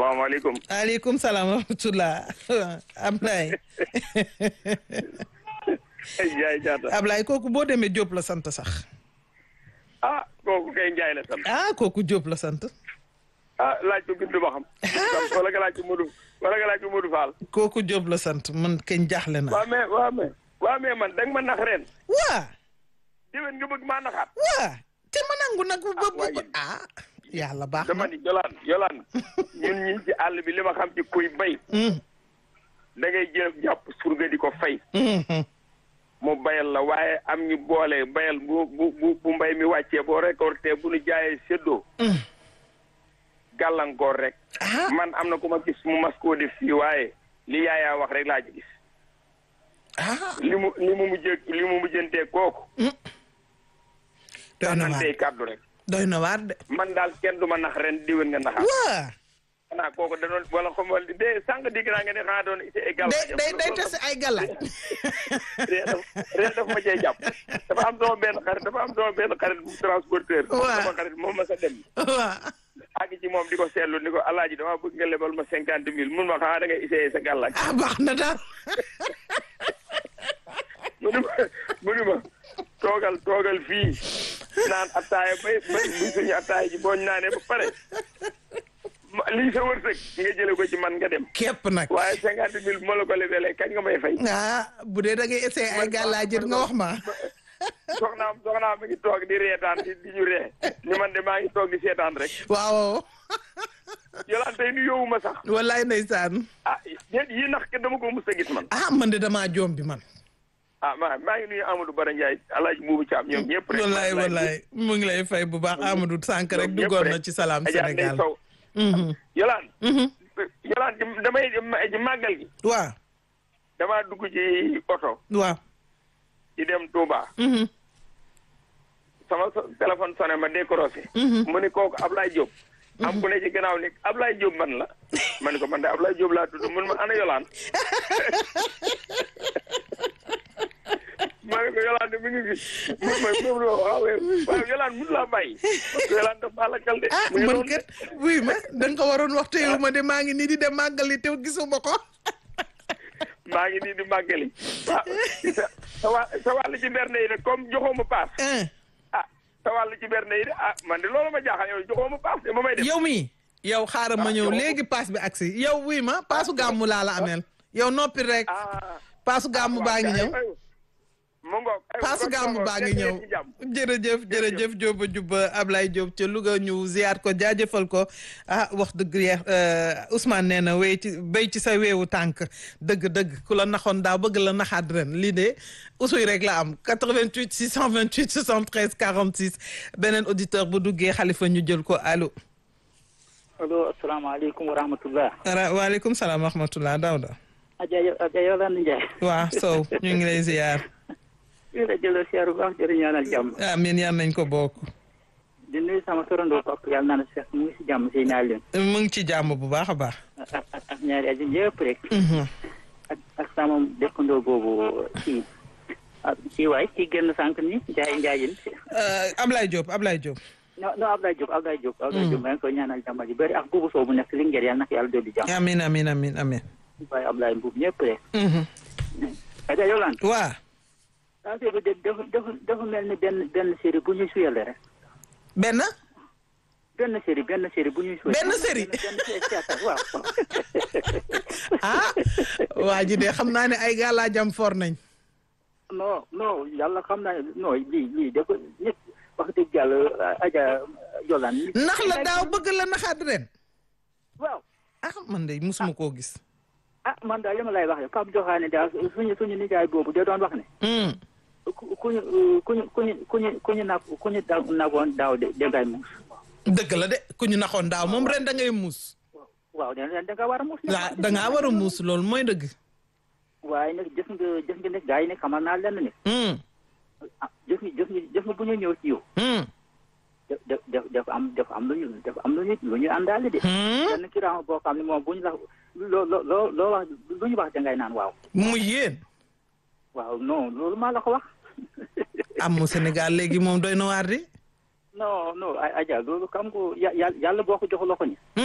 salaamaaleykum. aleykum salaam wa rahmatulah Ablaye. Ndiaye Diatta. Ablaye kooku boo demee Diop la sant sax. ah kooku kay Ndiaye la sant. ah kooku Diop la sant. ah laaj ko bindu ba xam. wala nga laaj ko Modou wala nga laaj ko Modou Fall. kooku Diop la sant man kañ jaaxle na. waa mais waa mais. waa mais man danga ma nax ren. waa. déwén nga bëgg maa naxaat. waa te ma nangu nag. ba ba waaye- ah yàlla baax dama na. ni yolaan yolaan ñun ñi ci àll bi li ma xam ci kuy bay. Mm, da ngay jël jàpp surga di ko fay. mm, mm. mu bayal la waaye am ñu boole bayal bu bu bu bu mbay mi wàccee boo récolté bu nu jaayee séddoo. Mm. gàllankoor rek. ah man am na ku ma gis mu mas koo def fii waaye li yaayaa wax rek laa ci gis. ah. li mu li mu mujjee li mu mujjantee kooku. doy na man waar tey kàddu rek. doy na waar de. man daal kenn du ma nax ren diwén nga naxaat. waa. xanaa kooku da doon wala xam wala de sànq dégg naa nga ne xanaa doon ci égal. day day day tase ay galaaj. ree daf ree daf ma cay jàpp dafa am sama benn xarit dafa am sama benn xarit bu transporteur. Waaw. sama xarit moom ma sa dem. waa. àgg ci moom di ko seetlu ni ko alaaji dama bëgg nga lebal ma cinquante mille mun ma xanaa da ngay essayé sa gàllaaj. ah baax na daal. mu ni ma mu ni ma toogal toogal fii naan attaaya bay bay bu suñu attaaya ji boo ñu naanee ba pare ma lii sa wërsëg nga jële ko ci man nga dem képp nag. waaye cinquante mille bu ma la ko lebelee kañ nga may fay ah bu dee da ngay essayé ay galaaj it nga wax ma. soxnaam soxnaam mi ngi toog di reetaan di di ñu ree ni man de maa ngi toog di seetaan rek waaw. yolaan tey nu yowuma sax wallaay ndeysaan. ah yéen yi nax ke dama ko mus a gis man ah man de damaa joom bi man. ah maa maa ngi nuyu Amadou Bara Ndiaye alaaji Buubu Caam ñoom ñëpp rek wallaay wallaay mu ngi lay fay bu baax Amadou Sànq rek duggoon na ci salaam Adja Ndeye Sénégal. Sow Mhm, yolaan mhm. yolaan ci- damay ci màggal gi waaw damaa dugg ci oto waaw. di dem Touba Mhm, sama so- téléphone sonné ma décroché mhm. mu ni kooku Ablaye Diop am ku ne ci gannaaw ni Ablaye Diop man la ma ni ko man de Ablaye Diop laa tudd mun ma ana yolaan ma ne ko yolaan de mi ngi fi mun ma moom la waaw waaw yolaan mun laa bàyyi parce que yolaan daf maa lakkal de ah mu ngi man noonu de. kat wuy ma da nga ko waroon wax te yow ma de maa ngi nii di dem màggali te gisuma ko. maa ngi nii di màggali waaw sa sa wà- sa wàll ci berne yi de comme joxoo ma paas ah ah sa wàll ci berne yi de ah man de loolu ma jaaxal yow joxoo ma paas de ma may def yow mii yow xaaral ma Ah, ñëw yow- léegi paas bi agsi yow wuy ma paasu gàmmu laa la ameel yow noppi rek ah paasu gàmmu baa ngi ñëw mu ngoog ay paasu kon gàmmu kon baa ngi nekk ñëw ngeen ci jàmm. jërëjëf jërëjëf Jóoba Jubba Ablaye Diop ca Louga ñu ziyaar ko jaajëfal ko ah wax dëgg yeex Ousmane nee na wéy ci béy ci sa weewu tànk dëgg-dëgg ku la naxoon daaw bëgg la naxaat ren lii de usuy rek la am 88 628 73 46 beneen auditeur bu duggee xalifa ñu jël ko allo allo asalaamaaleykum wa rahmatullah ara waaleykum salaam wa rahmatullah Daouda Adja Adja Yolande Ndiaye waa Sow ñu ngi lay ziyaar fii la jëloo siyaar bu baax jërë ñaanal jàmm amiin yal nañ ko bokk di nuyu sama torandoo pap yàlla naa na seex mu ngi si jàmm si naa leen mu ngi ci jàmm bu baax a baax ak ak ak ñaari aji yëpp rek Mhm. ak ak sama dëkkandoo boobu kii ah kii waay kii génn sànq ni Ndiaye Ndiaye Euh, Ablaye Diop Ablaye Diop non non Abdoulaye Diop Abdoulaye Diop Abdoulaye Diop maa ngi koy ñaanal jàmm ji bëri ak buubu soo bu nekk Linguère yàlla na ko yàlla dolli jàmm amiin amiin amiin amiin waaye Abdoulaye Mbuub ñëpp rek Mhm. Adja Yolande waa affaire bi de dafa dafa dafa mel ni benn benn série bu ñuy suyale rek benn benn série benn série bu ñuy suyale Benn série? benn série théâtre waaw ah waa ji de xam naa ne ay gàllaajam for nañ non non yàlla xam naa ne non lii lii dafa nit wax dëgg yàlla Adja Yolande. nax la daaw bëgg la naxaat ren waaw ah man de musuma koo gis ah man daal li ma lay wax rek Pape Joxaane daal suñu suñu nijaay boobu da doon wax ne. Hmm. ku ku ñu ku ñu ku ñu ku ñu ku ñu nag ku ñu da nagoon daaw de dangay muus. dëgg la de ku ñu naxoon daaw moom ren da ngay muus waaw da da nga war a muus. waa da ngaa war a muus loolu mooy dëgg waaye nag jëf nga jëf nga ne gars yi ne xamal naa lenn ne Hmm. ah jëf nga jëf nga jëf nga bu ñu ñëw ci yow. Hmm. da da dafa am dafa am lu ñu dafa am lu ñu lu ñu àndaale de. Hmm. benn kiraama boo xam ne moom bu ñu la loo loo loo wax lu ñu wax dangay naan waaw. muy yéen waaw non loolu maa la ko wax. amu Sénégal léegi moom doy na waar di non non ay Adja loolu xam nga ya- ya- yàlla boo ko jox loxo ni